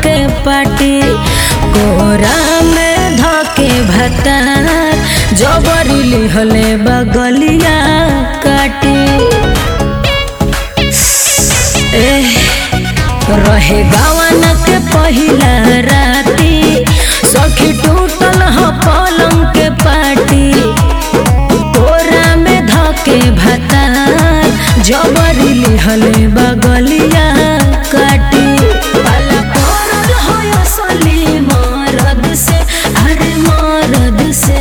के पाटी कोरा में धके भतार जबरी लिहले बगलिया काटी एह, रहे गवन के पहिला राती सखी टूटल ह पलंग के पाटी कोरा में धके भतार जबरी लिहले बगलिया काटी पाला पड़ल हो असली मरद से अरे मरद से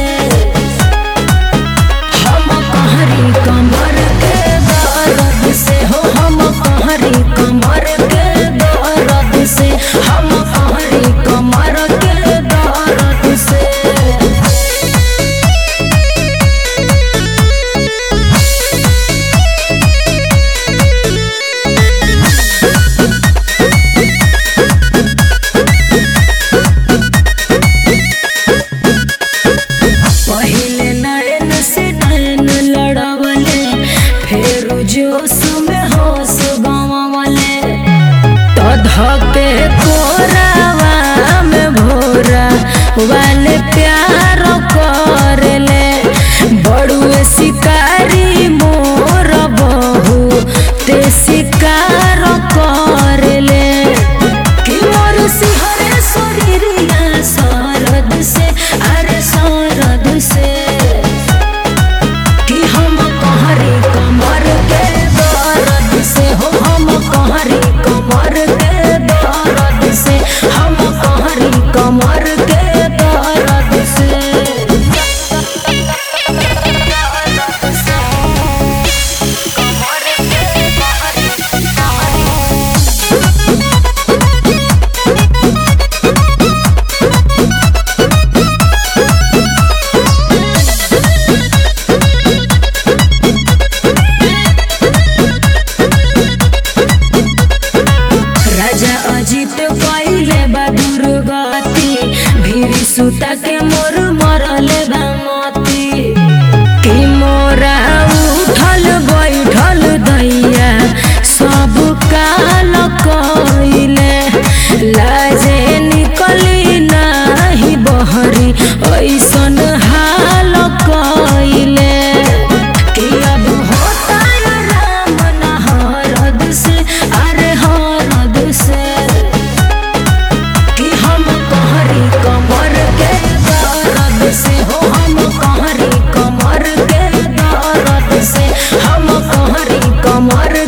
हम कहरी कमर के दर्द से हो हम कहरी कमर के दर्द से हम कहरी कमर के दर्द से पहिले नैन से नैन लड़वले फिर जोश में होश गंवले तो धके कोरावा में भोरा वाले प्यार करले बड़ुए शिकारी मोर बहू ते शिकार करले कि मोर सिहरे शरीरिया सरद से अरे सरद से कि हम कहरी कमर के दर्द से हो हम कहरी कमर के दर्द से हम कहरी कमर के दर्द से राजा अजित पहिले बा दुर्गति भीरी सुता के मोर मरले बा मती कि मोरा उठल बैठल दैया सब काल कइले लाजे निकली नाही बहरी ऐसन हाल कइले कि अब होता राम न हरद से अरे हरद से कि हम कहरी कमर के दर्द से हो हम कहरी कमर के दर्द से हम कहरी कमर